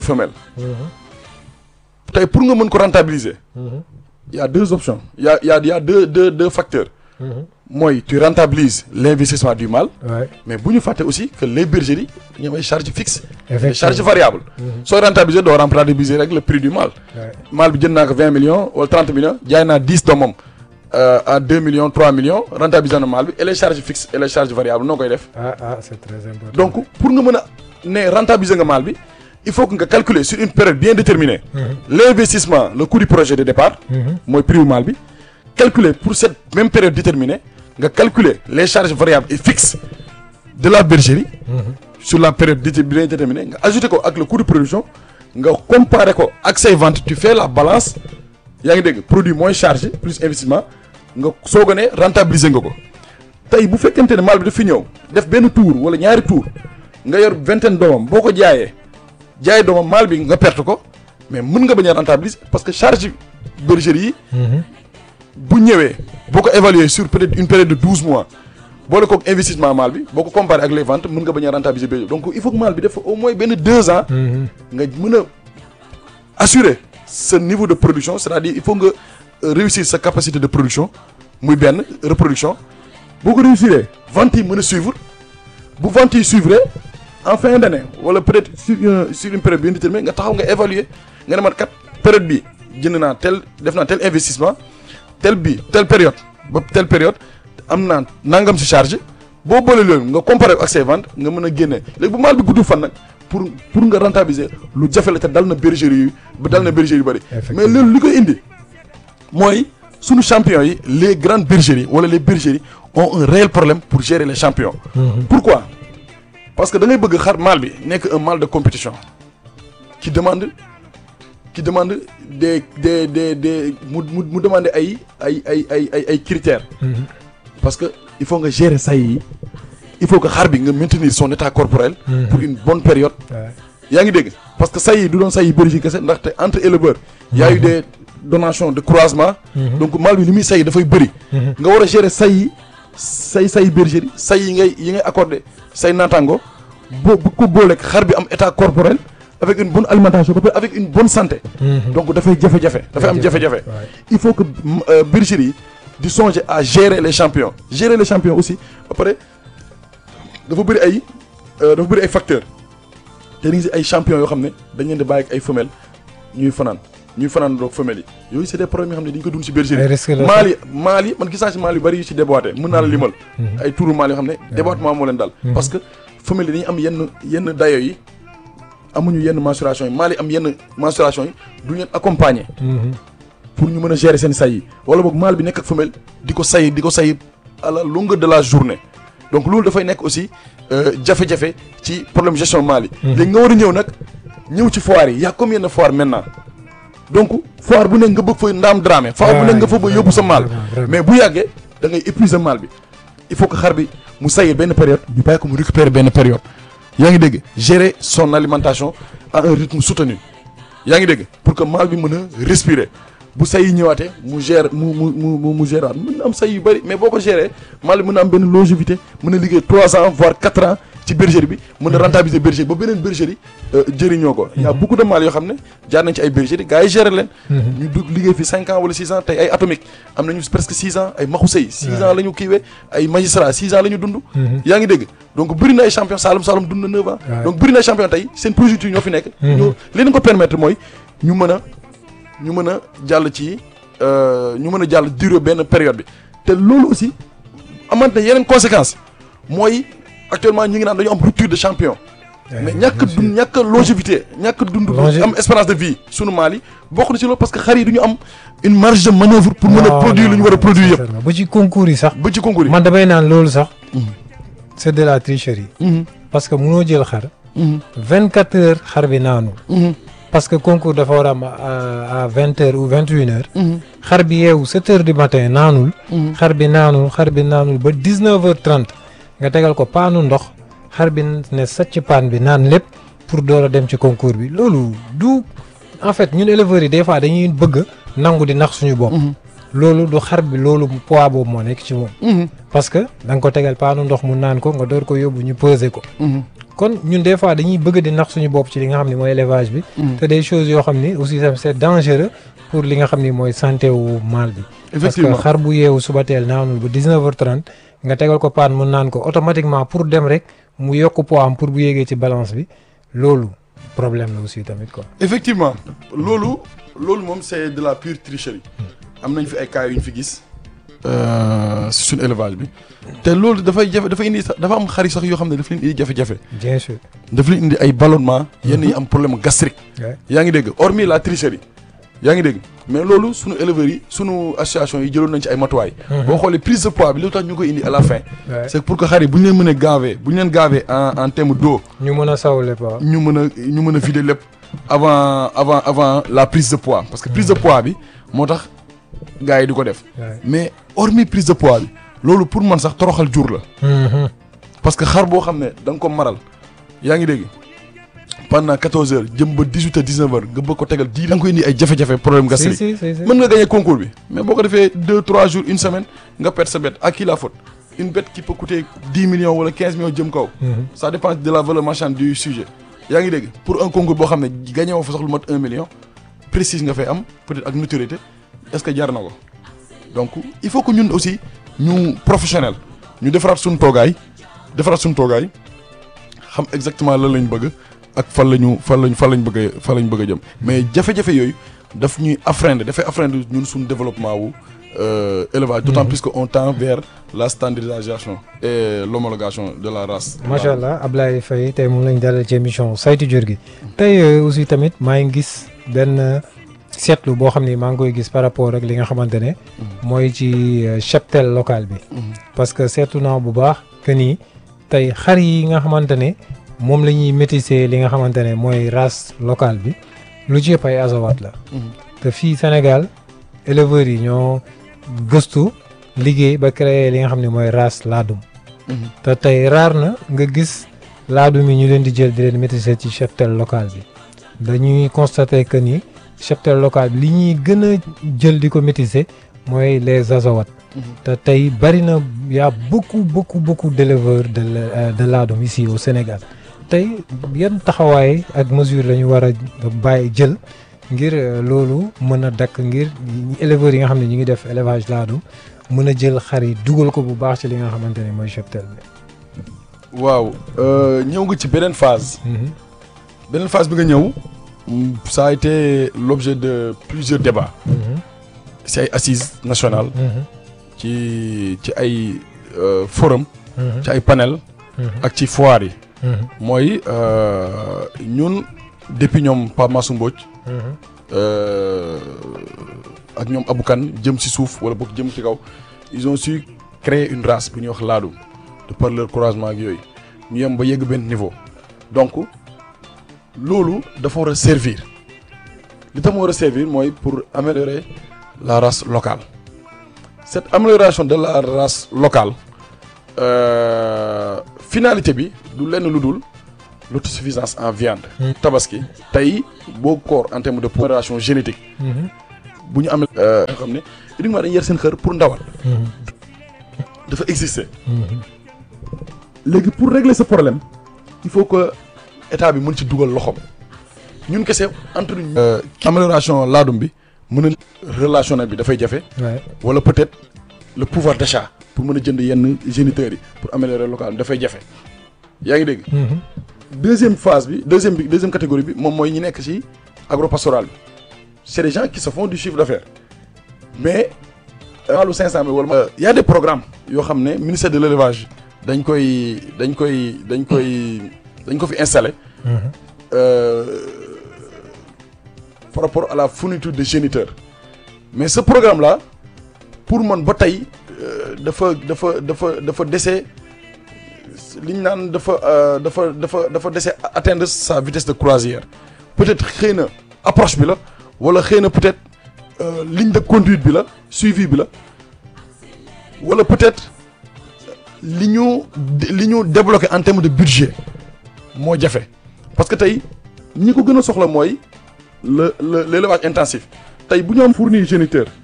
femelle tey pour nga mën ko rentabiliser il y a deux options il y a il y a il y a deux deux deux facteurs mooy tu rentabilises l'investissement du mâle Ouais. mais bu ñu fàtte aussi que les bergeries dañu am ay charges fixes des Effectivement. charges variables sooy rentabiliser doo rentabiliser rek le prix du mâle Ouais. mâle bi jënd naa ko vingt millions wala trente millions jaay naa dix doomam euh, à deux millions trois millions rentabiliser na mâle bi et les charges fixes et les charges variables noo koy def Ah, ah, c'est très important. donc pour nga mën a ne rentabiliser nga mâle bi il faut que nga calculer sur une période bien déterminée l'investissement le coût du projet de départ mooy prix wu mâle bi calculer pour cette même période déterminée nga calculer les charges variables et fixes de la bergerie sur la période déter- bien déterminée nga ajouter ko ak le coût de production nga comparer ko ak say ventes tu fais la balance yaa ngi dégg produit moins chargé plus investissement nga soog a ne rentabiliser nga ko tey bu fekkente ne mâle bi daf fi ñëw def benn tour wala ñaari tour nga yor vingtaine doomam boo ko jaayee jaay doomam mâle bi nga perte ko mais mën nga bañ a rentabiliser parce que charge bergerie yi bu ñëwee boo ko évaluer sur peut-être une période de douze mois boole kook investissement mâle bi boo ko comparé ak les ventes mën nga bañ a rentabiliser bergerie donc il faut que mâle bi def au moins benn deux ans nga mën a assurer ce niveau de production c'est-à-dire il faut nga euh, réussir sa capacité de production muy benn reproduction boo ko réussir ventes yi mën a suivre bu ventes yi suivre en fin d'année wala peut-être sur une sur une période bien déterminée nga taxaw nga évaluer nga ne man kat période bi jënd naa tel def naa tel investissement tel bi telle période ba telle période am naa nangam si charge boo boole loolu nga comparer ak say ventes nga mën a génne léegi bu maal bi guddul fan nag pour pour nga rentabiliser lu jafe la te dal na bergerie yu ba dal na bergerie yu bëri mais loolu li koy indi mooy sunu champions yi les grandes bergeries wala les bergeries ont un réel problème pour gérer les champions pourquoi parce que da ngay bëgg xar mâle bi nekk un mâle de compétition qui demande qui demande des des des des mu mu mu demande ay ay ay ay ay ay critères parce que il faut nga gérer say yi il faut que xar bi nga maintenir son état corporel pour une bonne période yaa ngi dégg parce que say yi du doon say yi bëri ci kese ndaxte entre éleveurs y a eu des donations de croisement donc mâle bi li muy say yi dafay bëri nga war a gérer say yi say say bergerie say yi ngay yi ngay accordé say naataango boo bu ko booleeg xar bi am état corporel avec une bonne alimentation ba pare avec une bonne santé donc dafay jafe-jafe dafay am jafe-jafe il faut que euh, bergerie yi di songer à gérer les champions gérer les champions aussi ba pare dafa bëri ay euh, dafa bëri ay facteurs te ni ay champions yoo xam ne dañ leen di bàyyi ak ay femelles ñuy fanaan ñuy fanaan doog femelles yi yooyu c'est des problèmes yoo xam ne dañ ko dund ci bergerie Ay risques la maal yi maal yi man gis naa ci maal yu bëri yu ci déboîté mën naa la limal ay tuuru maal yoo xam ne déboîtement moo leen dal parce que femelles yi dañuy am yenn yenn dayo yi amuñu yenn mensuration yi maal yi am yenn mensuration yi du leen accompagner pour ñu mën a gérer seen say yi wala boog maal bi nekk ak femelle di ko say di ko say à la longueur de la journée donc loolu dafay nekk aussi euh, jafe-jafe ci problème gestion maal yi léegi nga war a ñëw nag ñëw ci foire yi y a combien de foire maintenant donc foire bu nekk nga bëgg fa ndaam dramé foire bu nekk nga fa ba yóbbu sa maal Vraiment, vraiment. mais bu yàggee da ngay épuiser maal bi il faut que xar bi mu sayee benn période ñu bàyyi ko mu récupérer benn période yaa ngi dégg gérer son alimentation à un rythme soutenu yaa ngi dégg pour que maal bi mën a respirer bu say yi ñëwaatee mu gère mu mu mu mu mu géraat mën na am say yu bëri mais boo ko gérer maal bi mën na am benn longévité mën a liggéey trois ans voire quatre ans ci bergerie bi mën a rentabiliser bergerie ba beneen bergerie euh, jëriñoo ko y a beaucoup de maal yoo xam ne jaar nañ ci ay bergerie gars yi gérer leen ñu dugg liggéey fi cinq ans wala six ans tey ay atomique am nañu presque six ans ay maxu sëy six ans la ñu kiiwee ay magistrat six ans la ñu dund yaa ngi dégg donc bëri na ay champion Saloum Saloum dund na neuf ans Ouais. donc bëri na ay champion tey seen projet ñoo fi nekk ñoo li leen ko permettre mooy ñu mën a ñu mën a jàll ci euh, ñu mën a jàll durée benn période bi te loolu aussi amante na yeneen conséquences mooy actuellement ñu ngi naan dañu am rupture de champion mais ñàkk dund ñàkk longévité ñàkk dund Longé- am espérance de vie sunu maal yi bokk na ci loolu parce que xar yi du ñu am une marge de manœuvre pour mën a Non, produire non, lu ñu war a produire yëpp sincèrement. ba ci concours yi sax ba ci concours yi man damay naan loolu sax Mhm. c'est de la tricherie Mhm, parce que munoo jël xar mhm, vingt quatre heures xar bi naanu mhm, parce que concours dafa war a am à à vingt heures ou vingt une heures mhm, xar bi yeewu sept heures du matin naanul mhm. xar bi naanul xar bi naanul ba dix neuf heures trente nga tegal ko paanu ndox xar bi ne sacc paan bi naan lépp pour door a dem ci concours bi loolu du en fait ñun éleveurs yi des fois dañuy bëgg nangu di nax suñu bopp Mhm. loolu du xar bi loolu poids boobu moo nekk ci moom Mhm, parce que da nga ko tegal paanu ndox mu naan ko nga door ko yóbbu ñu peser ko mhm. kon ñun des fois dañuy bëgg di nax suñu bopp ci li nga xam ne mooy élevage bi te des choses yoo xam ni aussi tam c'est dangereux pour li nga xam ni mooy santé wu mâle bi parce que effectivement xar bu yeewu suba teel naanul ba 19h30 nga tegal ko paan mu naan ko automatiquement pour dem rek mu yokk poids am pour bu yéegee ci balance bi loolu problème la aussi tamit quoi. effectivement loolu loolu moom c'est de la pure tricherie am nañ fi ay cas yu ñu fi gis si suñu élevage bi te loolu dafay jafe dafa indi sax dafa am xar yi sax yoo xam ne daf leen indi jafe-jafe bien sûr. daf leen indi ay ballonnement yenn yi am problème gastrique Ouais. yaa ngi dégg hormis la tricherie yaa ngi dégg mais loolu sunu éleveurs yi sunu association yi jëloon nañ ci ay matuwaay boo xoolee prise de poids bi lu tax ñu koy indi à la fin Ouais. c'est pour que xar yi bu ñu leen mënee gaver bu ñu leen gaver en en terme d'eau ñu mën a sawle pas. ñu mën a ñu mën a vider lépp avant avant avant la prise de poids parce que prise de poids bi moo tax gars yi di ko def Ouais. mais hormis prise de poids bi loolu pour man sax toroxal jur la Mhm. parce que xar boo xam ne da nga ko maral yaa ngi dégg pendant 14 heures jëm ba 18 heures 19 heures nga bëgg ko tegal di da nga koy indi ay jafe-jafe problème si gastrique si si si. mën nga gagner concours bi mais boo ko defee 2 3 jours une semaine nga perte sa bête à qui la faute une bête qui peut coûter 10 millions wala 15 millions jëm kaw Mhm. ça dépend de la valeur marchande du sujet yaa ngi dégg pour un concours boo xam ne gagné woo fa sax lu mat 1 million précise nga fay am peut-être ak notoriété est-ce que jar na ko donc il faut que ñun aussi ñu professionnel ñu defaraat suñu toogaay defaraat suñu toogaay xam exactement lan lañ bëgg ak fan la ñu fan lañ fan lañ bëgg a fan lañ bëgg a jëm mais jafe-jafe yooyu daf ñuy affreiner dafay affreiner ñun suñu développement wu euh, élevage d'autant plus que on tend vers la standardisation et l'homologation de la race macha allah Ablaye Faye tey moom lañ dalal ci émission saytu jur gi tey euh, aussi tamit maa ngi gis benn euh, seetlu boo xam ni maa ngi koy gis par rapport ak li nga xamante ne mooy ci euh, cheptel local bi Mhm. parce que seetlu naa bu baax que ni tey xar yi nga xamante ne moom la ñuy métisser li nga xamante ne mooy race locale bi lu ci yëpp ay azawat la Mhm. te fii Sénégal éleveurs yi ñoo gëstu liggéey ba créer li nga xam ne mooy race laadum Mhm. te tey raar na nga gis laadum yi ñu leen di jël di leen maîtriser ci cheptel local bi dañuy constater que ni cheptel local bi li ñuy gën a jël di ko maîtriser mooy les azawat Mhm. te tey bari na y a beaucoup beaucoup beaucoup d'éleveurs de la- euh, de laadum ici au Sénégal tey yan taxawaay ak mesure la ñu war a bàyyi jël ngir euh, loolu mën a dakk ngir ñi- éleveurs yi nga xam ne ñu ngi def élevage laadum mën a jël xar yi dugal ko bu baax ci li nga xamante ne mooy cheptel bi. waaw euh, ñëw nga ci beneen phase Mhm. beneen phase bi nga ñëw mm, ça a été l'objet de plusieurs débats Mhm. ci ay assises nationales Mhm. ci ci ay euh, forum Mhm. ci ay panel Mhm. ak ci foire yi Mhm. mooy euh, ñun depuis ñoom Pape Massou Mbodj Mhm. euh, ak ñoom Aboukan jëm ci suuf wala boog jëm ci kaw ils ont su créer une race bu ñuy wax laadum de par leur croisement ak yooyu ñu yem ba yegg benn niveau donc loolu dafa war a servir li tax mu war a servir mooy pour améliorer la race locale cette amélioration de la race locale euh, finalité bi du lenn lu dul l'autosuffisance en viande Mm. tabaski tey boo koor en terme de amélioration génétique Mhm. bu ñu amee nga xam ne uniquement dañuy yar seen xër pour ndawal Mhm. dafa exister Mhm. léegi pour régler ce problème il faut que état bi mën ci dugal loxoom ñun kese entre ñu. amélioration laadum bi mën a relationnel bi dafay jafe Ouais. wala peut-être le pouvoir d'achat pour mën a jënd yenn géniteurs yi pour améliorer local dafay jafe yaa ngi dégg. Mhm. deuxième phase bi deuxième bi deuxième catégorie bi moom mooy ñi nekk ci agropastoral bi c'est des gens qui se font du chiffre d'affaires mais wàllu 500 mille wala. y a des programmes yoo xam ne ministère de l'élevage dañ koy dañ koy dañ koy dañ ko fi installer Mhm. euh, par rapport à la fourniture de géniteurs mais ce programme là pour man ba tey euh, dafa dafa dafa dafa dese li ñu naan dafa euh, dafa dafa dafa dese atteindre sa vitesse de croisière peut-être xëy na approche bi la wala xëy na peut-être euh, ligne de conduite bi la suivi bi la wala peut-être li ñu li ñu débloqué en termes de budget moo jafe parce que tey ñi ko gën a soxla mooy le le l'élevage intensif tey bu ñu am fournir géniteur